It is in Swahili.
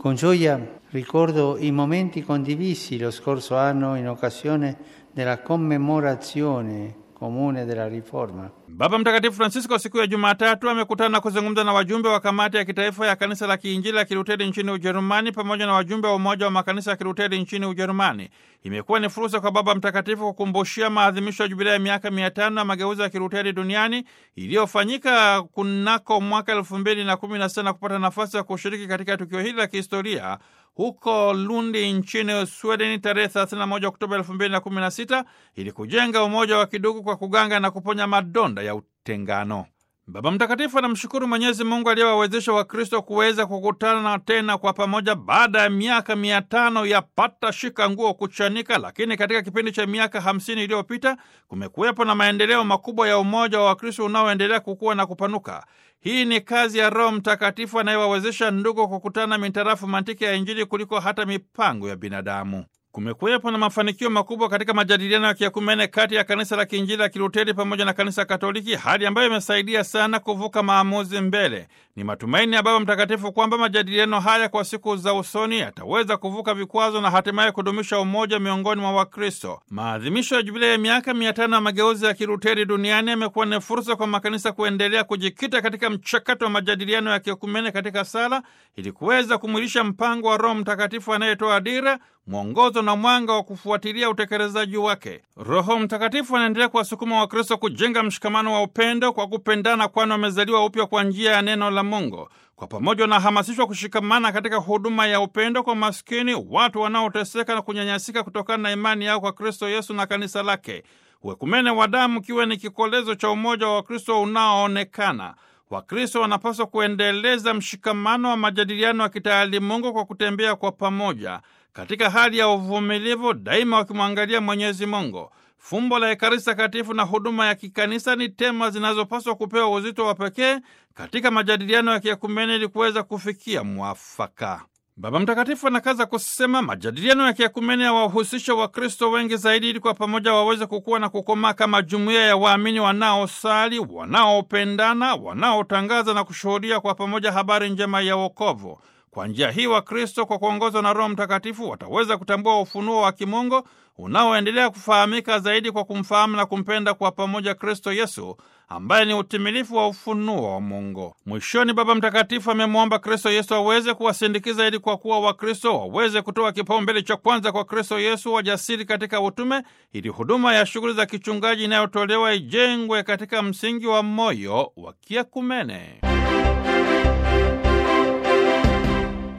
Con gioia ricordo i momenti condivisi lo scorso anno in occasione della commemorazione comune della riforma. Baba Mtakatifu Francisco siku ya Jumatatu amekutana na kuzungumza na wajumbe wa kamati ya kitaifa ya kanisa la kiinjili la Kiluteri nchini Ujerumani pamoja na wajumbe wa umoja wa makanisa ya Kiluteri nchini Ujerumani. Imekuwa ni fursa kwa Baba Mtakatifu kukumbushia maadhimisho ya jubilea ya miaka mia tano ya mageuzi ya Kiluteri duniani iliyofanyika kunako mwaka elfu mbili na kumi na sita na kupata nafasi ya kushiriki katika tukio hili la kihistoria huko Lundi nchini Sweden tarehe 31 Oktoba 2016 ili kujenga umoja wa kidugu kwa kuganga na kuponya madonda ya utengano. Baba Mtakatifu anamshukuru Mwenyezi Mungu aliyewawezesha Wakristo kuweza kukutana tena kwa pamoja baada ya miaka mia tano ya pata shika nguo kuchanika, lakini katika kipindi cha miaka hamsini iliyopita kumekuwepo na maendeleo makubwa ya umoja wa Wakristo unaoendelea kukua na kupanuka. Hii ni kazi ya Roho Mtakatifu anayewawezesha ndugu kukutana mintarafu mantiki ya Injili kuliko hata mipango ya binadamu. Kumekuwepo na mafanikio makubwa katika majadiliano ya kiakumene kati ya kanisa la kiinjili la Kiluteri pamoja na kanisa Katoliki, hali ambayo imesaidia sana kuvuka maamuzi mbele. Ni matumaini ya Baba Mtakatifu kwamba majadiliano haya kwa siku za usoni yataweza kuvuka vikwazo na hatimaye kudumisha umoja miongoni mwa Wakristo. Maadhimisho ya jubilei ya miaka mia tano ya mageuzi ya Kiluteri duniani yamekuwa ni fursa kwa makanisa kuendelea kujikita katika mchakato wa majadiliano ya kiakumene katika sala, ili kuweza kumwilisha mpango wa Roho Mtakatifu anayetoa dira mwongozo na mwanga wa kufuatilia utekelezaji wake. Roho Mtakatifu anaendelea kuwasukuma Wakristo kujenga mshikamano wa upendo kwa kupendana, kwani wamezaliwa upya kwa njia ya neno la Mungu. Kwa pamoja wanahamasishwa kushikamana katika huduma ya upendo kwa maskini, watu wanaoteseka na kunyanyasika kutokana na imani yao kwa Kristo Yesu na kanisa lake. Uekumene wa damu kiwe ni kikolezo cha umoja wa Wakristo unaoonekana. Wakristo wanapaswa kuendeleza mshikamano wa majadiliano ya kitaalimungu kwa kutembea kwa pamoja katika hali ya uvumilivu, daima wakimwangalia Mwenyezi Mungu. Fumbo la Ekaristi Takatifu na huduma ya kikanisa ni tema zinazopaswa kupewa uzito wa pekee katika majadiliano ya kiekumene ili kuweza kufikia mwafaka. Baba Mtakatifu anakaza kusema majadiliano ya kiekumene yawahusisha Wakristo wengi zaidi, ili kwa pamoja waweze kukua na kukomaa kama jumuiya ya waamini wanaosali, wanaopendana, wanaotangaza na kushuhudia kwa pamoja habari njema ya wokovu. Kwa njia hii Wakristo kwa kuongozwa na Roho Mtakatifu wataweza kutambua ufunuo wa kimungu unaoendelea kufahamika zaidi kwa kumfahamu na kumpenda kwa pamoja Kristo Yesu ambaye ni utimilifu wa ufunuo wa Mungu. Mwishoni, Baba Mtakatifu amemwomba Kristo Yesu aweze kuwasindikiza ili kwa kuwa Wakristo waweze kutoa kipaumbele cha kwanza kwa Kristo Yesu, wajasiri katika utume, ili huduma ya shughuli za kichungaji inayotolewa ijengwe katika msingi wa moyo wa kiakumene.